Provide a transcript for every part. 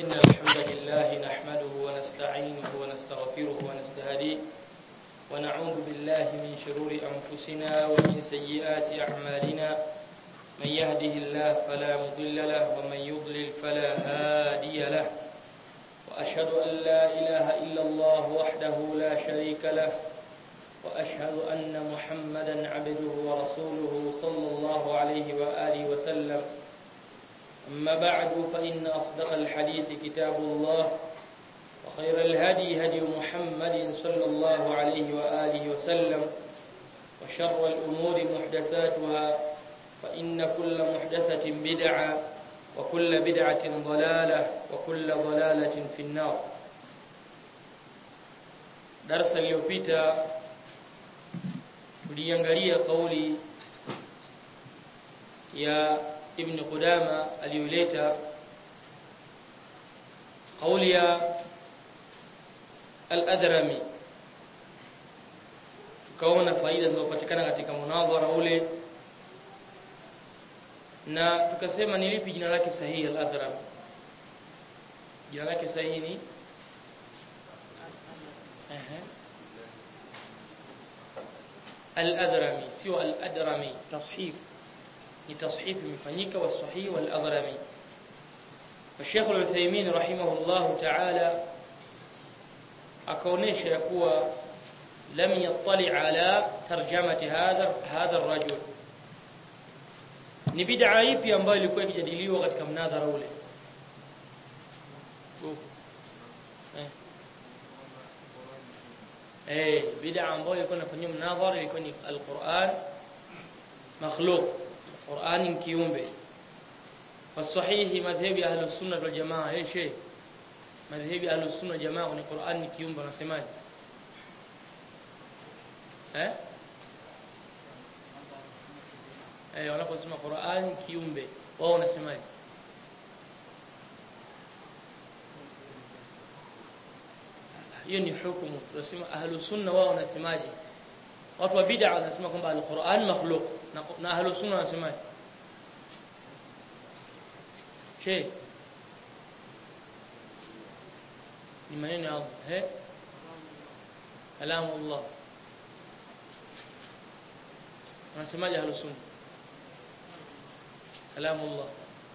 إن الحمد لله نحمده ونستعينه ونستغفره ونستهديه ونعوذ بالله من شرور أنفسنا ومن سيئات أعمالنا من يهده الله فلا مضل له ومن يضلل فلا هادي له وأشهد أن لا إله إلا الله وحده لا شريك له وأشهد أن محمدا عبده ورسوله صلى الله عليه وآله وسلم أما بعد فإن أصدق الحديث كتاب الله وخير الهدي هدي محمد صلى الله عليه وآله وسلم وشر الأمور محدثاتها فإن كل محدثة بدعة وكل بدعة ضلالة وكل ضلالة في النار درس اليوبيتا tuliangalia kauli ya ibn Qudama aliyoleta kauli ya al-Adrami tukaona faida zinazopatikana katika munadhara ule na tukasema ni lipi jina lake sahihi al-Adrami jina lake sahihi ni al-Adrami sio al-Adrami tashif ni tashif imefanyika wasahih wal-Adrami Sheikh Al-Uthaymeen rahimahullah ta'ala akaonesha ya kuwa lam yattali ala tarjamati hadha hadha ar-rajul ni bid'a ipi ambayo ilikuwa ikijadiliwa katika mnadhara ule eh bid'a ambayo ilikuwa inafanywa mnadhara ilikuwa ni al-Qur'an makhluq Qur'ani ni kiumbe wasahihi madhhabi ahli sunna wal jamaa eh sheikh madhhabi ahli sunna wal jamaa ni Qur'an ni kiumbe wanasemaje eh eh wanaposema Qur'an kiumbe wao wanasemaje hiyo ni hukumu tunasema ahlu sunna wao wanasemaje watu wa bid'a wanasema kwamba al-Qur'an makhluq na, na ahlu sunna wanasemaje she ni maneno ya Allah eh kalamu Allah wanasemaje ahlu sunna kalamu Allah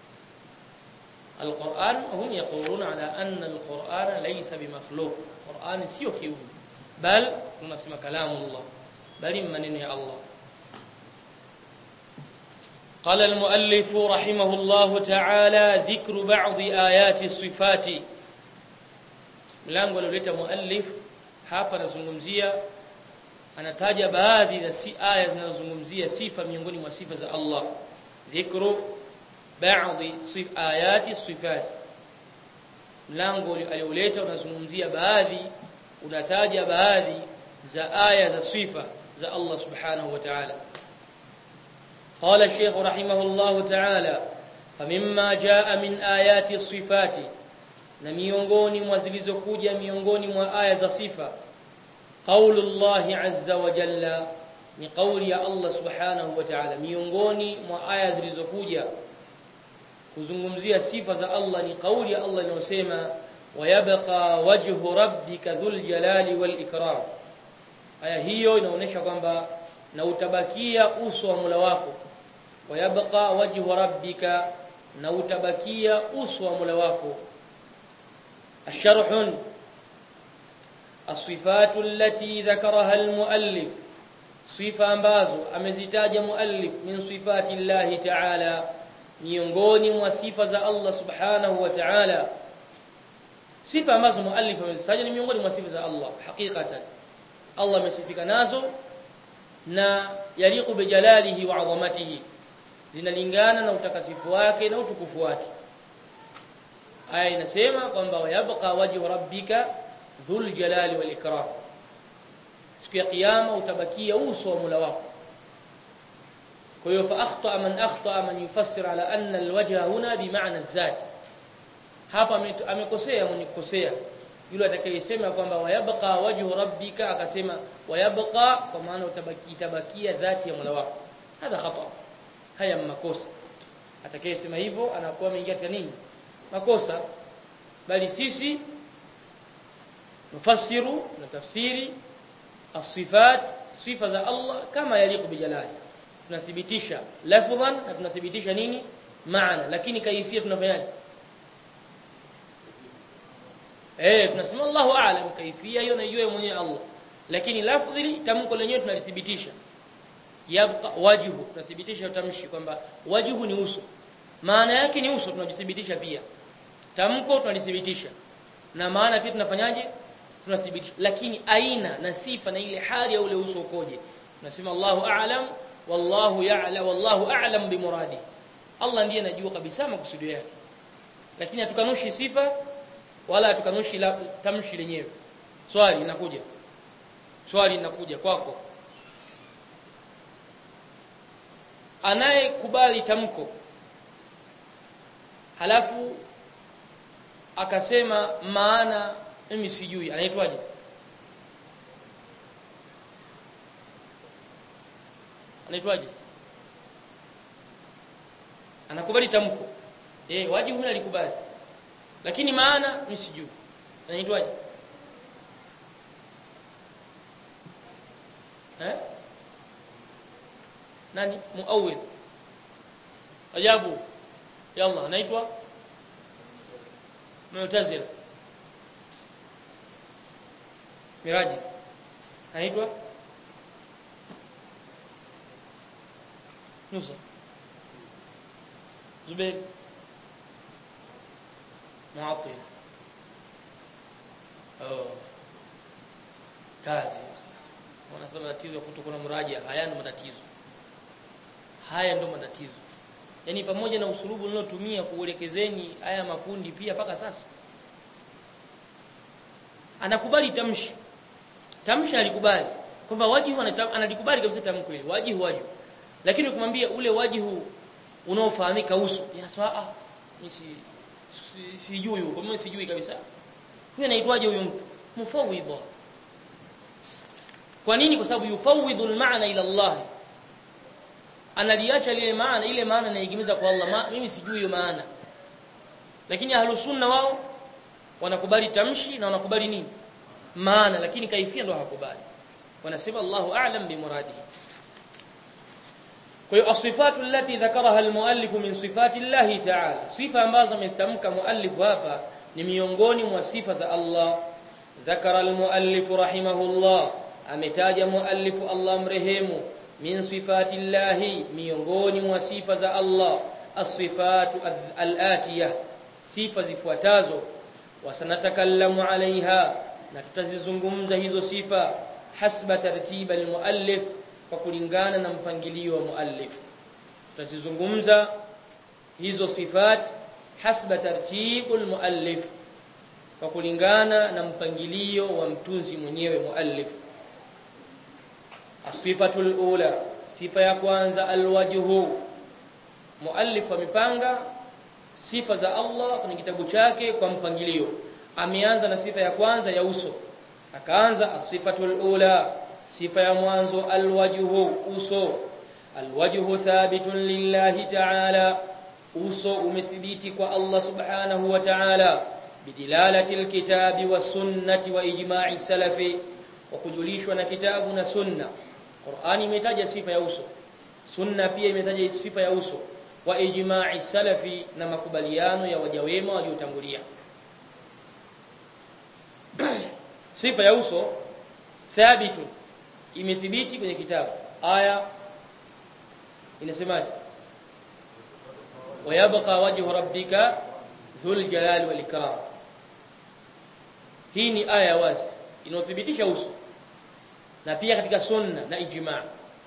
القرآن هم يقولون على أن القرآن ليس بمخلوق القرآن سيو كيوم بل نسمى كلام الله بل من يا الله قال المؤلف رحمه الله تعالى ذكر بعض آيات الصفات mlango alioleta muallif hapa anazungumzia anataja baadhi ya si aya zinazozungumzia sifa miongoni mwa sifa za Allah dhikru baadhi sif ayati sifat mlango alioleta unazungumzia baadhi unataja baadhi za aya za sifa za Allah subhanahu wa ta'ala قال الشيخ رحمه الله تعالى فمما جاء من آيات الصفات na miongoni mwa zilizokuja miongoni mwa aya za sifa qaulullahi azza wa jalla ni kauli ya Allah subhanahu wa ta'ala miongoni mwa aya zilizokuja kuzungumzia sifa za Allah ni kauli ya Allah inayosema wayabqa wajhu rabbika dhul jalali wal ikram aya hiyo inaonyesha kwamba na utabakia uso wa Mola wako wayabqa wajhu rabbika na utabakia uso wa Mola wako الشرح الصفات التي ذكرها المؤلف صفه ambazo amezitaja muallif min sifati Allah ta'ala miongoni mwa sifa za Allah subhanahu wa ta'ala sifa ambazo muallif amezitaja ni miongoni mwa sifa za Allah hakikatan Allah amesifika nazo na yaliqu bijalalihi wa 'azamatihi zinalingana na utakasifu wake na utukufu wake aya inasema kwamba wayabqa wajhu rabbika dhul jalali wal ikram siku ya kiyama utabakia uso wa Mola wako kwa hiyo fa akhta man akhta man yufassir ala anna alwajha huna bimaana dhat hapa amekosea mwenye kukosea yule atakayesema kwamba wayabqa wajhu rabbika akasema wayabqa kwa maana utabaki tabakia dhati ya Mola wako hadha khata haya makosa atakayesema hivyo anakuwa ameingia katika nini makosa bali sisi nufassiru na tafsiri as-sifat sifa za Allah kama yaliku bijalali tunathibitisha lafdhan na tunathibitisha nini maana lakini kaifia tunafanyaje eh tunasema Allahu a'lam kaifia hiyo naijua mwenyewe Allah lakini lafdhi tamko lenyewe tunalithibitisha yabqa wajhu tunathibitisha tamshi kwamba wajhu ni uso maana yake ni uso tunajithibitisha pia tamko tunalithibitisha na maana pia tunafanyaje tunathibitisha lakini aina na sifa na ile hali ya ule uso ukoje tunasema Allahu a'lam wallahu ya'lam wallahu a'lam bimuradi Allah ndiye anajua kabisa makusudio yake lakini hatukanushi sifa wala hatukanushi tamshi lenyewe swali linakuja swali linakuja kwako anayekubali tamko halafu akasema maana mimi sijui anaitwaje anaitwaje anakubali tamko eh wajibu mimi alikubali lakini maana mimi sijui anaitwaje eh nani muawwil ajabu yalla anaitwa mu'tazila miraji anaitwa Musa Zubair Mu'attila oh kazi wanasema tatizo kutokuwa na muraja haya ndo matatizo haya ndo matatizo yani pamoja na usulubu nilotumia kuelekezeni haya makundi pia paka sasa anakubali tamshi tamshi alikubali kwamba wajihu analikubali kabisa tamko hili wajihu wajihu lakini ukimwambia ule wajihu unaofahamika uso yanasema ah mimi si sijui huko mimi sijui kabisa huyo anaitwaje huyo mtu mufawwidha kwa nini kwa sababu yufawwidhu al-ma'na ila Allah analiacha ile maana ile maana naigimiza kwa Allah Ma, mimi sijui hiyo maana lakini ahlus sunna wao wanakubali tamshi na wanakubali nini maana lakini kaifia ndo hawakubali wanasema Allahu a'lam bi muradihi kwa hiyo asifatu allati dhakaraha almuallif min sifati Allah ta'ala sifa ambazo ametamka muallif hapa ni miongoni mwa sifa za Allah dhakara almuallif rahimahullah ametaja muallif Allah mrehemu min sifati Allah miongoni mwa sifa za Allah as-sifatu al-atiyah sifa zifuatazo wasanatakallamu alaiha na tutazizungumza hizo sifa hasba tartiba almuallif kwa kulingana na mpangilio wa muallif tutazizungumza hizo sifat hasba tartibu almuallif kwa kulingana na mpangilio wa mtunzi mwenyewe muallif asifatu alula sifa ya kwanza alwajhu muallif amepanga sifa za Allah kwenye kitabu chake kwa mpangilio ameanza na sifa ya kwanza ya uso akaanza asifatul ula sifa ya mwanzo alwajhu uso alwajhu thabitun lillahi ta'ala uso umethibiti kwa Allah subhanahu wa ta'ala bidilalati alkitabi wasunnati wa ijma'i salafi wa kujulishwa na kitabu na sunna Qur'ani imetaja sifa ya uso sunna pia imetaja sifa ya uso wa ijma'i salafi na makubaliano ya waja wema waliotangulia sifa ya uso thabitu imethibiti kwenye kitabu aya inasemaje wayabqa wajhu rabbika dhul jalali wal ikram hii ni aya wazi inayothibitisha uso na pia katika sunna na ijma'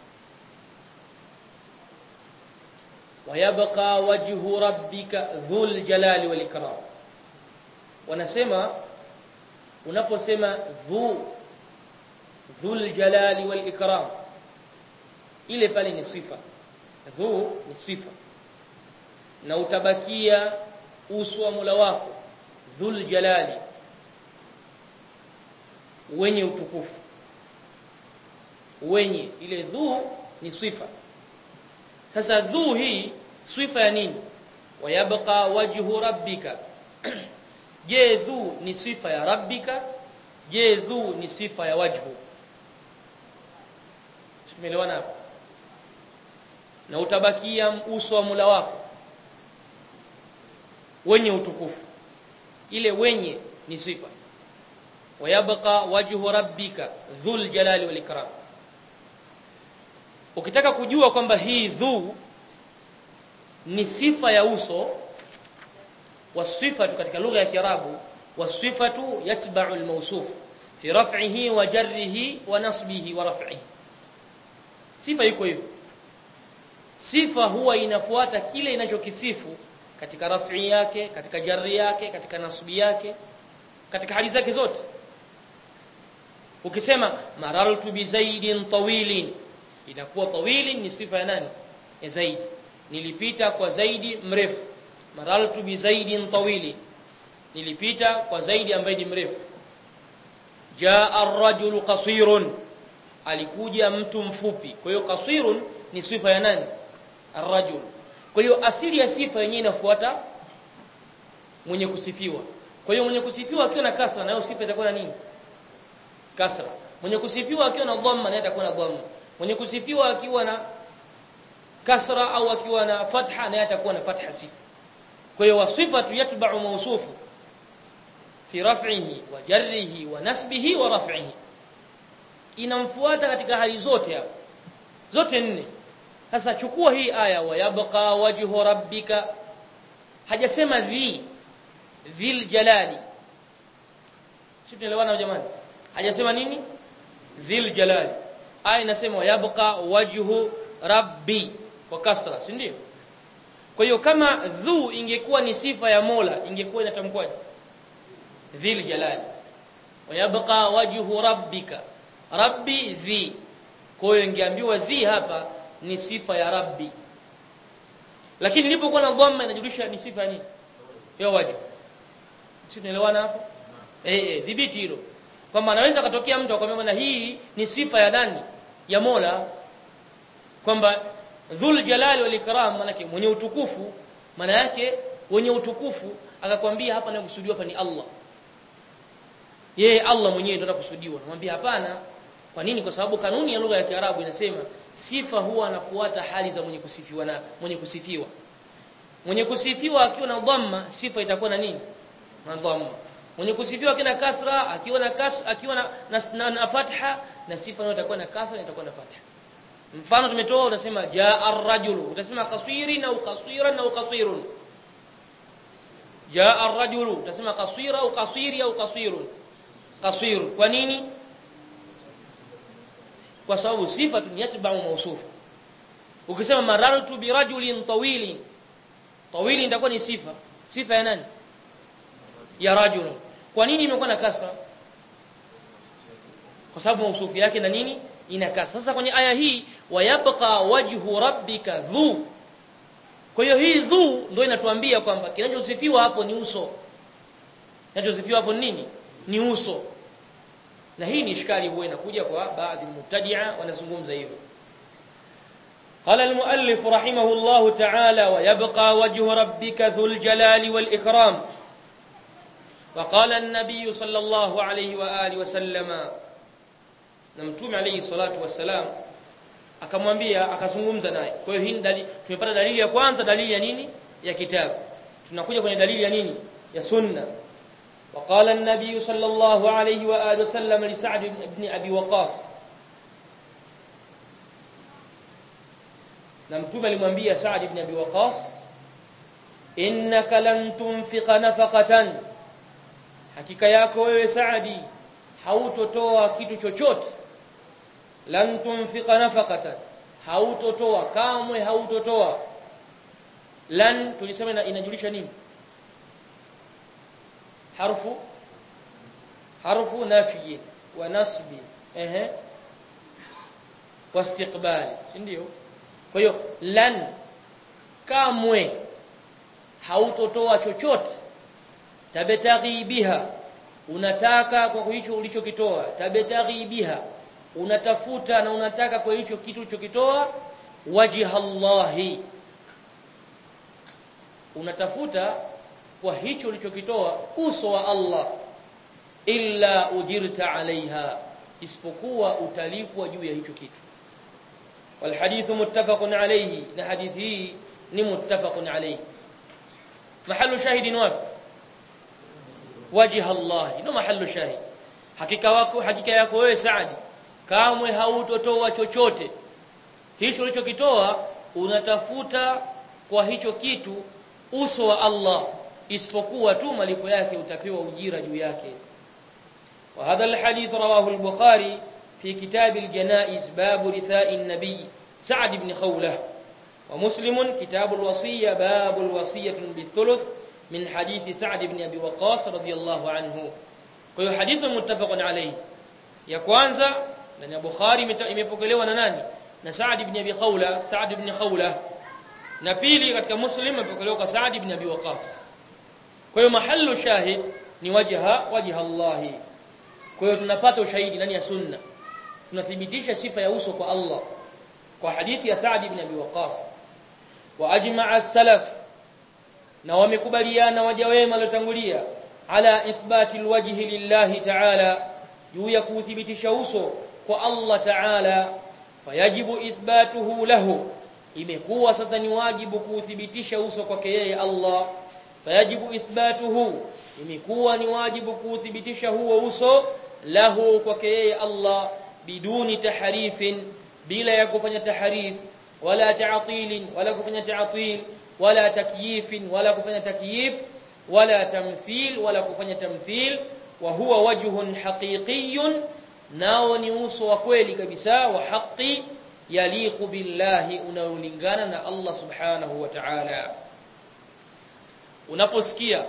wayabqa wajhu rabbika dhul jalali wal ikram wanasema unaposema dhu dhul jalali wal ikram ile pale ni sifa dhu ni sifa na utabakia uso wa Mola wako dhul jalali wenye utukufu wenye ile dhu ni sifa sasa dhu hii sifa ya nini wayabqa wajhu rabbika je dhu ni sifa ya rabbika je dhu ni sifa ya wajhu tumeelewana hapo na utabakia uso wa mula wako wenye utukufu ile wenye ni sifa wayabqa wajhu rabbika dhul jalali wal ikram ukitaka kujua kwamba hii dhu ni sifa ya uso wasifatu katika lugha ya kiarabu wasifatu yatba'u almawsuf fi raf'ihi wa jarrihi wa nasbihi wa raf'ihi sifa iko hivyo sifa huwa inafuata kile inachokisifu katika raf'i yake katika jarri yake katika nasbi yake katika hali zake zote ukisema marartu bi zaidin tawilin inakuwa tawilin ni sifa ya nani ya zaidi nilipita kwa zaidi mrefu marartu bi zaidin tawilin nilipita kwa zaidi ambaye ni mrefu jaa ar-rajulu qasirun alikuja mtu mfupi kwa hiyo qasirun ni sifa ya nani ar-rajul kwa hiyo asili ya sifa yenyewe inafuata mwenye kusifiwa kwa hiyo mwenye kusifiwa akiwa na kasra nayo sifa itakuwa na nini kasra mwenye kusifiwa akiwa na dhamma naye atakuwa na dhamma mwenye kusifiwa akiwa na kasra au akiwa na fatha naye atakuwa na fatha sifa kwa hiyo wasifatu yatba'u mawsufu fi raf'ihi wa jarrihi wa nasbihi wa raf'ihi inamfuata katika hali zote hapo zote nne sasa chukua hii aya wa yabqa wajhu rabbika hajasema dhi dhil jalali sisi tunaelewana jamani hajasema nini dhil jalali aya inasema yabqa wajhu rabbi kwa kasra si ndio kwa hiyo kama dhu ingekuwa ni sifa ya Mola ingekuwa inatamkwaje dhil jalali wayabqa wajhu rabbika rabbi dhi kwa hiyo ingeambiwa dhi hapa ni sifa ya rabbi lakini ilipokuwa na dhamma inajulisha ni sifa nini ya wajhu si tunaelewana hapo eh eh dhibiti hilo kwamba anaweza katokea mtu akwambia na hii ni sifa ya nani ya Mola kwamba dhul jalali wal ikram manake mwenye utukufu maana yake wenye utukufu akakwambia hapa nakusudiwa hapa ni Allah yeye Allah mwenyewe ndio anakusudiwa namwambia hapana kwa nini kwa sababu kanuni ya lugha ya Kiarabu inasema sifa huwa anafuata hali za mwenye kusifiwa na mwenye kusifiwa mwenye kusifiwa akiwa na dhamma sifa itakuwa na nini na dhamma mwenye kusifiwa kina kasra akiwa na kas akiwa na, na, na, na fatha na sifa nayo itakuwa na kasra na itakuwa na fatha mfano tumetoa unasema jaa ar-rajulu utasema qasirin au qasiran au qasirun jaa ar-rajulu utasema qasira au qasiri au qasirun qasir kwa nini kwa sababu sifa ni yatba'u mawsuf ukisema marartu bi rajulin tawilin tawilin itakuwa ni sifa sifa ya nani ya rajul kwa nini imekuwa na kasra kwa sababu mausufu yake na nini ina kasra sasa kwenye aya hii wayabqa wajhu rabbika dhu kwa hiyo hii dhu ndio inatuambia kwamba kinachosifiwa hapo ni uso kinachosifiwa hapo nini ni uso na hii ni ishkali huwa inakuja kwa baadhi mubtadi'a wanazungumza hivyo قال المؤلف رحمه الله تعالى ويبقى وجه ربك ذو الجلال والإكرام وقال النبي صلى الله عليه وآله وسلم نمتوم عليه الصلاة والسلام akamwambia akazungumza naye kwa hiyo hii dalili tumepata dalili ya kwanza dalili ya nini ya kitabu tunakuja kwenye dalili ya nini ya sunna وقال النبي صلى الله عليه واله وسلم لسعد بن ابي وقاص na mtume alimwambia Saad ibn Abi Waqas innaka lan tunfiqa nafaqatan hakika yako wewe Saadi hautotoa kitu chochote lan tunfiqa nafaqatan hautotoa kamwe hautotoa lan tulisema inajulisha nini harfu harfu nafi wa nasbi ehe wa istiqbali si ndio kwa hiyo lan kamwe hautotoa chochote tabetaghi biha unataka kwa hicho ulichokitoa tabetaghi biha unatafuta na unataka kwa hicho kitu ulichokitoa wajha Allahi unatafuta kwa hicho ulichokitoa uso wa Allah illa ujirta alaiha isipokuwa utalipwa juu ya hicho kitu والحديث متفق عليه na hadithi hii ni muttafaqun alayhi mahallu shahidi wapi wajha Allah ndo mahallu shahid hakika wako hakika yako wewe Saadi kamwe hautotoa chochote hicho ulichokitoa unatafuta kwa hicho kitu uso wa Allah isipokuwa tu malipo yake utapewa ujira juu yake وهذا الحديث رواه البخاري في كتاب الجنائز باب رثاء النبي سعد بن خوله ومسلم كتاب الوصية باب الوصية بالثلث من حديث سعد بن أبي وقاص رضي الله عنه kwa hadithi muttafaqun alayhi ya kwanza ndani ya Bukhari imepokelewa na nani na Sa'd ibn Abi Khawla Sa'd ibn Khawla na pili katika Muslim imepokelewa kwa Sa'd ibn Abi Waqqas kwa hiyo mahallu shahid ni wajha wajha Allah kwa hiyo tunapata ushahidi ndani ya sunna tunathibitisha sifa ya uso kwa Allah kwa hadithi ya Sa'd ibn Abi Waqqas wa ajma'a as-salaf na wamekubaliana waja wema waliotangulia ala ithbati alwajhi lillahi ta'ala juu ya kuthibitisha uso kwa Allah ta'ala fayajibu ithbatuhu lahu imekuwa sasa ni wajibu kuthibitisha uso kwake yeye Allah fayajibu ithbatuhu imekuwa ni wajibu kuthibitisha huo uso lahu kwake yeye Allah biduni tahrifin bila ya kufanya tahrif wala ta'til wala kufanya ta'til wala takyifin wala kufanya takyif wala tamthil wala kufanya tamthil wa huwa wajhun haqiqiyyun nao ni uso wa kweli kabisa wa haqi yaliqu billahi unaolingana na Allah subhanahu wa ta'ala unaposikia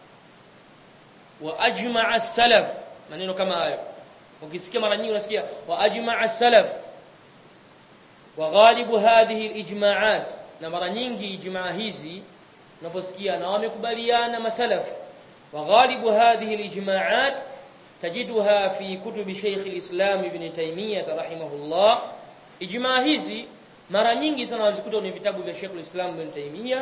wa ajma'a salaf maneno kama hayo ukisikia mara nyingi unasikia wa ajma'a salaf wa ghalibu hadhihi alijma'at na mara nyingi ijmaa hizi unaposikia na wamekubaliana masalaf wa ghalibu hadhihi alijma'at tajiduha fi kutubi Sheikh al-Islam Ibn Taymiyyah rahimahullah ijmaa hizi mara nyingi sana wazikuta kwenye vitabu vya Sheikh al-Islam Ibn Taymiyyah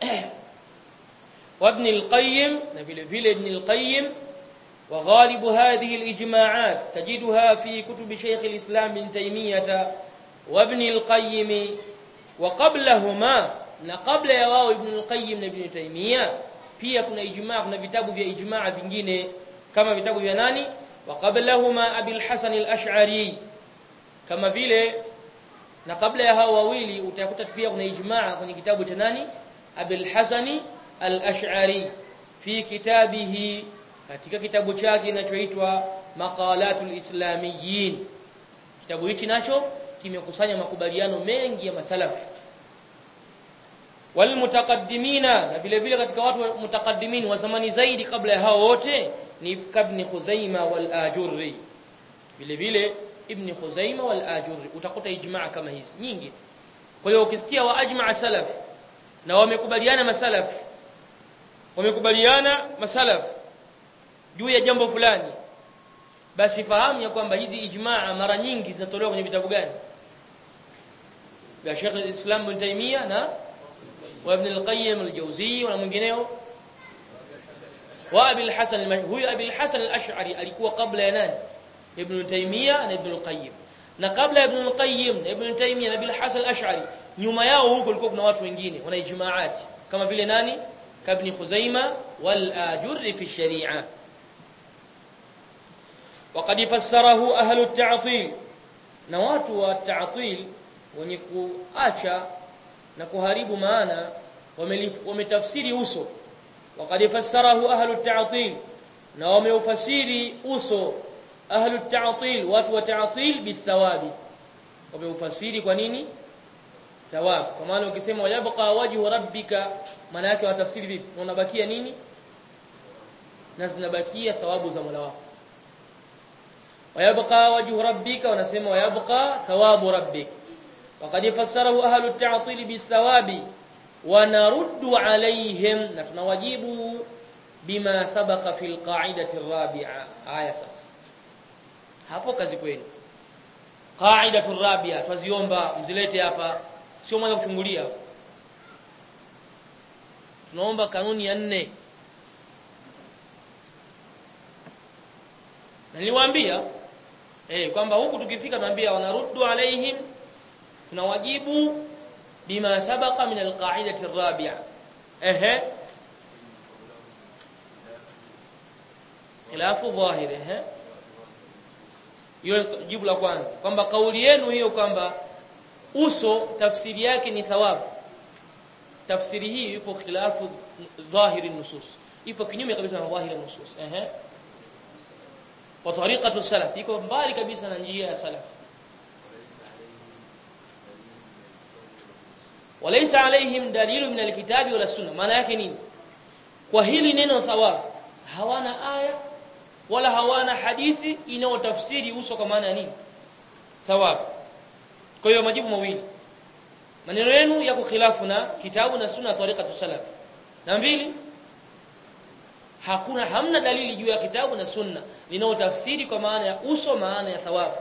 وابن القيم vile vile ابن القيم وغالب هذه الإجماعات تجدها في كتب شيخ الإسلام ابن تيمية وابن القيم وقبلهما na kabla ya wao ibn al-qayyim na ibn taymiya pia kuna ijmaa kuna vitabu vya ijmaa vingine kama vitabu vya nani wa qablahuma abil hasan al-ash'ari kama vile na kabla ya hao wawili utakuta pia kuna ijmaa kwenye kitabu cha nani abil hasan al-ash'ari fi kitabihi katika kitabu chake kinachoitwa maqalatul islamiyyin kitabu hichi nacho kimekusanya makubaliano mengi ya masalafu walmutaqaddimina na vile vile katika watu mutakaddimin wa zamani zaidi kabla ya hao wote ni ibn Khuzaima wal Ajurri vile vile ibn Khuzaima wal Ajurri utakuta ijmaa kama hizi nyingi kwa hiyo ukisikia wa ajmaa salaf na wamekubaliana masalaf wamekubaliana masalaf juu ya jambo fulani basi fahamu ya kwamba hizi ijmaa mara nyingi zinatolewa kwenye vitabu gani vya Sheikh al-Islam Ibn Taymiyyah na wa Ibn al-Qayyim al-Jawziyyi na mwingineo wa Abi al-Hasan huyu Abi al-Hasan al-Ash'ari alikuwa kabla ya nani Ibn Taymiyyah na Ibn al-Qayyim na kabla Ibn al-Qayyim na Ibn Taymiyyah na Abi al-Hasan al-Ash'ari nyuma yao huko kulikuwa kuna watu wengine wana ijmaati kama vile nani kabni Khuzaima wal Ajurri fi sharia وقد فسره أهل التعطيل na watu wa ta'til wenye kuacha na kuharibu maana wametafsiri uso waqad fassarahu ahlu at-ta'til na wameufasiri uso ahlu at-ta'til watu wa ta'til bithawabi wameufasiri kwa nini thawab kwa maana ukisema yabqa wajhu rabbika maana yake watafsiri vipi unabakia nini na zinabakia thawabu za Mola wako ويبقى وجه ربك ونسمى ويبقى ثواب ربك وقد فسره أهل التعطيل بالثواب ونرد عليهم نتنواجب بما سبق في القاعدة الرابعة آية ساس hapo kazi kwenu qaidatu rabia twaziomba mzilete hapa sio mwanzo kuchungulia tunaomba kanuni ya nne niliwaambia eh kwamba huku tukifika tunaambia wanaruddu alaihim tunawajibu bima sabaqa min alqa'idati arabi'a ehe khilafu dhahiri ehe hiyo jibu la kwanza kwamba kauli yenu hiyo kwamba uso tafsiri yake ni thawabu tafsiri hii ipo khilafu dhahiri nusus ipo kinyume kabisa na dhahiri nusus ehe wa tariqatu salaf iko mbali kabisa na njia ya salaf walaysa alaihim dalilu min alkitabi wala sunna maana yake nini kwa hili neno thawab hawana aya wala hawana hadithi inayotafsiri uso kwa maana ya nini thawab kwa hiyo majibu mawili maneno yenu yako khilafu na kitabu na sunna tariqatu salaf na mbili hakuna hamna dalili juu ya kitabu na sunna linalotafsiri kwa maana ya uso maana ya thawabu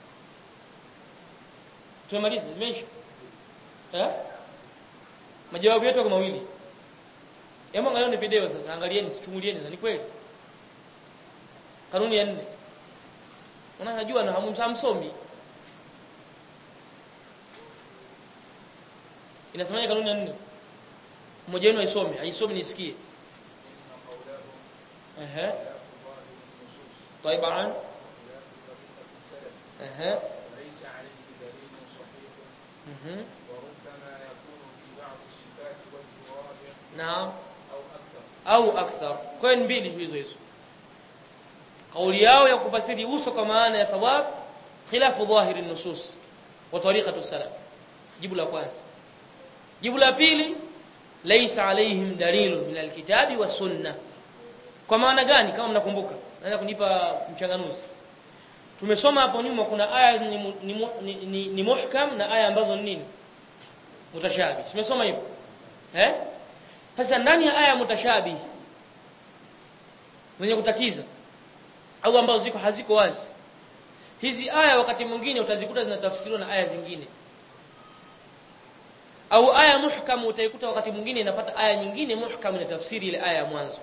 tumemaliza zimeisha eh majawabu yetu kwa mawili hebu angalia ni video sasa angalieni sichungulieni sasa ni kweli kanuni ya nne unajua na hamsomi inasemaje kanuni ya nne mmoja wenu aisome aisome nisikie اها طيب عن اها ليس عليه دليل صحيح مهم. وربما يكون في بعض الصفات وجه رابع نعم أو أكثر au akthar kwa hiyo ni mbili hizo hizo kauli yao ya kufasiri uso kwa maana ya thawab khilafu dhahiri nusus wa tariqatu salaf jibu la kwanza jibu la pili laysa alaihim dalilun min alkitabi wa sunnah kwa maana gani kama mnakumbuka naweza kunipa mchanganuzi tumesoma hapo nyuma kuna aya ni, mu- ni, mu- ni, ni, ni muhkam na aya ambazo ni nini mutashabi tumesoma hivyo eh sasa ndani ya aya mutashabi zenye kutatiza au ambazo ziko haziko wazi hizi aya wakati mwingine utazikuta zinatafsiriwa na aya zingine au aya muhkam utaikuta wakati mwingine inapata aya nyingine muhkam inatafsiri ile aya ya mwanzo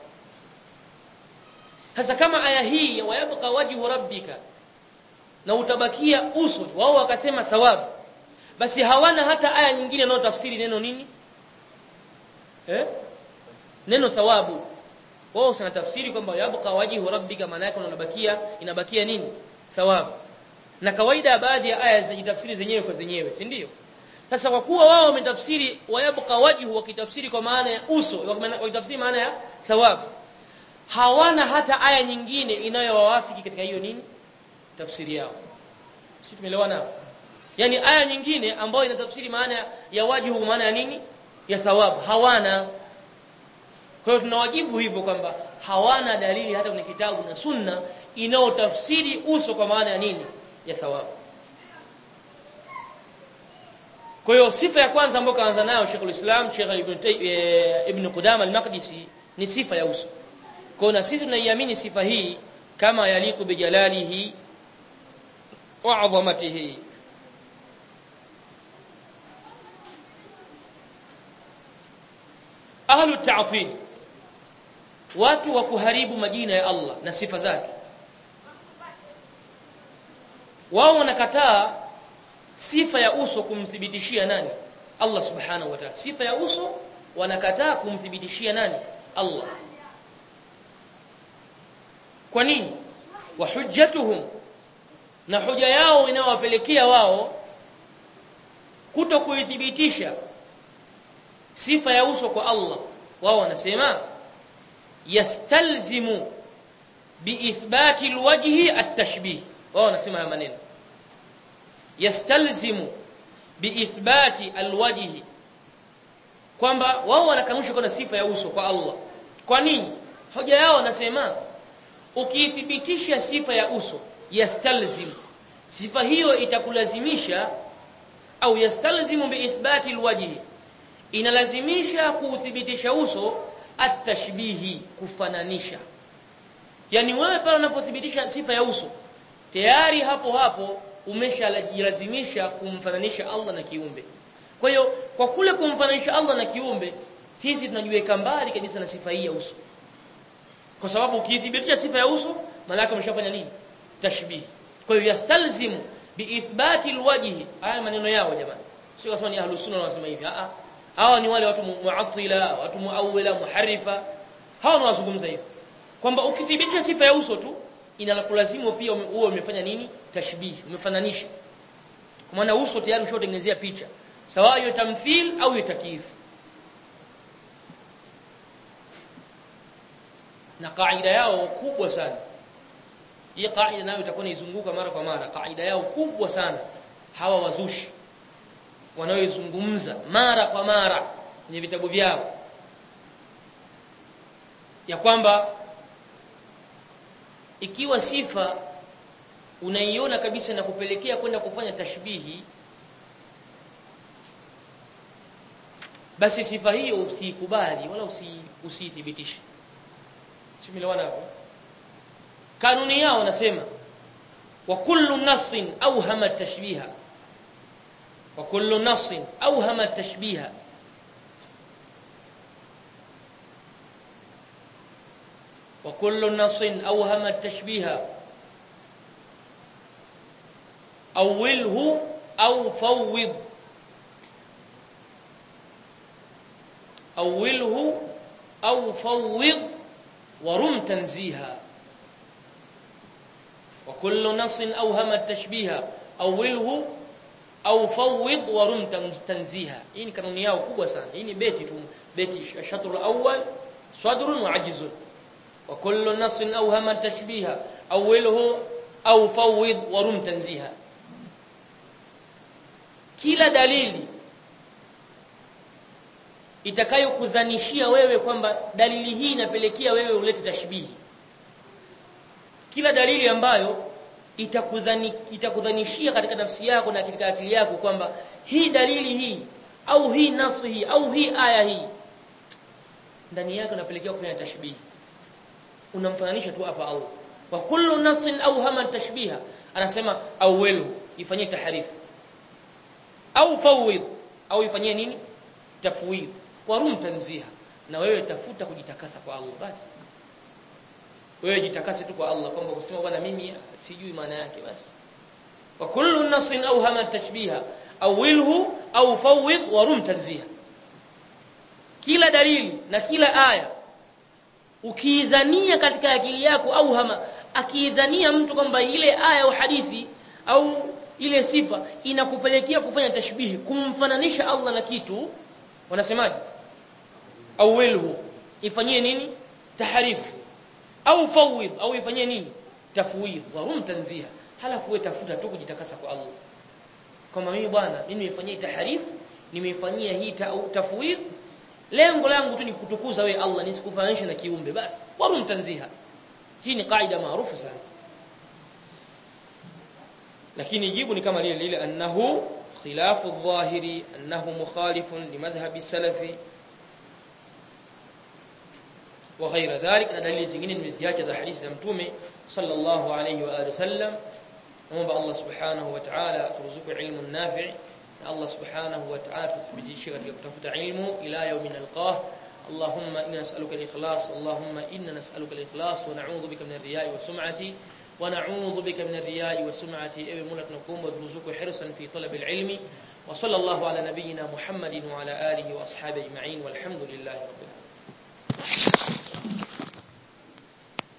sasa kama aya hii ya wayabqa wajhu rabbika na utabakia uso wao wakasema thawabu basi hawana hata aya nyingine inayotafsiri neno nini eh neno thawabu wao sana tafsiri kwamba yabqa wajhu rabbika maana yake unabakia inabakia nini thawabu na kawaida baadhi ya aya zinajitafsiri zenyewe kwa zenyewe si ndio sasa kwa kuwa wao wametafsiri wayabqa wajhu wakitafsiri kwa maana ya uso wakitafsiri maana ya thawabu hawana hata aya nyingine inayowawafiki katika hiyo nini tafsiri yao sisi tumeelewana hapo yani aya nyingine ambayo inatafsiri maana ya wajibu maana ya nini ya thawabu hawana kwa hiyo tunawajibu hivyo kwamba hawana dalili hata kwenye kitabu na sunna inayotafsiri uso kwa maana ya nini ya thawabu kwa hiyo sifa ya kwanza ambayo kaanza nayo Sheikh ulislam Sheikh Ibn Tay- eh, Ibn Qudama al-Maqdisi ni sifa ya uso kwa na sisi tunaiamini sifa hii kama yaliku bijalalihi wa adhamatihi ahlu ta'til watu wa kuharibu majina ya Allah na sifa zake wao wanakataa sifa ya uso kumthibitishia nani Allah subhanahu wa ta'ala sifa ya uso wanakataa kumthibitishia nani Allah kwa nini wa hujjatuhum na hoja yao inawapelekea wao kuto kuithibitisha sifa ya uso kwa Allah wao wanasema yastalzimu biithbati alwajhi at-tashbih wao wanasema haya maneno yastalzimu biithbati alwajhi kwamba wao wanakanusha kuna sifa ya uso kwa Allah kwa nini hoja yao wanasema ukiithibitisha sifa ya uso yastalzim sifa hiyo itakulazimisha au yastalzimu biithbati alwajhi inalazimisha kuuthibitisha uso atashbihi kufananisha yani wewe pale unapothibitisha sifa ya uso tayari hapo hapo umeshalazimisha kumfananisha Allah na kiumbe kwa hiyo kwa kule kumfananisha Allah na kiumbe sisi tunajiweka mbali kabisa na sifa hii ya uso kwa sababu ukithibitisha sifa ya uso maana umeshafanya nini tashbih kwa hiyo yastalzimu biithbati alwajhi haya maneno yao jamani sio kasema ni ahlus sunna wanasema hivi a hawa ni wale watu muattila watu muawwila muharrifa hawa ni wazungumza hivi kwamba ukithibitisha sifa ya uso tu inakulazimu pia uwe umefanya nini tashbih umefananisha kwa maana uso tayari ushotengenezea picha sawa hiyo tamthil au hiyo takyif na kaida yao kubwa sana hii kaida nayo itakuwa inaizunguka mara kwa mara kaida yao kubwa sana hawa wazushi wanaoizungumza mara kwa mara kwenye vitabu vyao ya kwamba ikiwa sifa unaiona kabisa na kupelekea kwenda kufanya tashbihi basi sifa hiyo usiikubali wala usiithibitishe simelewana hapo kanuni yao wanasema wa kullu nassin awhama tashbiha wa kullu nassin awhama tashbiha وكل نص أوهم التشبيه أوله أو فوض أوله أو فوض ورم تنزيها وكل نص أوهم التشبيه أوله أو فوض ورم تنزيها إن كانوا نياو كبوة سنة إن بيتي بيتي الشطر الأول صدر وعجز وكل نص أوهم التشبيه أوله أو فوض ورم تنزيها kila dalili itakayokudhanishia wewe kwamba dalili hii inapelekea wewe ulete tashbihi kila dalili ambayo itakudhani itakudhanishia katika nafsi yako na katika akili yako kwamba hii dalili hii au hii nasu hii au hii aya hii ndani yake unapelekea kufanya tashbihi unamfananisha tu hapa Allah wa kullu nasin au hama tashbiha anasema awwalu ifanyie taharifu au fawid au ifanyie nini tafwid warum tanziha na wewe tafuta kujitakasa kwa Allah basi wewe jitakase tu kwa Allah kwamba kusema bwana mimi sijui maana yake basi wa kullu nasin au hama tashbiha awilhu au fawid warum tanziha kila dalili na kila aya ukiidhania katika akili yako au hama akiidhania mtu kwamba ile aya au hadithi au ile sifa inakupelekea kufanya tashbihi kumfananisha Allah na kitu wanasemaje awilhu ifanyie nini taharifu au fawid au ifanyie nini tafwid wa hum tanziha halafu wewe tafuta tu kujitakasa kwa Allah kama mimi bwana mimi nimefanyia taharifu nimefanyia hii tafwid lengo langu tu ni kutukuza wewe Allah nisikufananisha na kiumbe basi warum tanziha hii ni kaida maarufu sana lakini jibu ni kama lile lile annahu khilafu adh-dhahiri annahu mukhalifun limadhhabi salafi wa ghayra dhalik na dalili zingine nimeziacha za hadithi za mtume sallallahu alayhi wa alihi wasallam naomba Allah subhanahu wa ta'ala turuzuku ilmu nafi' na Allah subhanahu wa ta'ala tuthibitishe katika kutafuta ilmu ila yawmin alqah اللهم إنا نسألك الإخلاص اللهم إنا نسألك الإخلاص ونعوذ بك من الرياء والسمعة ونعوذ بك من الرياء والسمعة أي ملك نقوم وترزق حرصا في طلب العلم وصلى الله على نبينا محمد وعلى آله وأصحابه أجمعين والحمد لله رب العالمين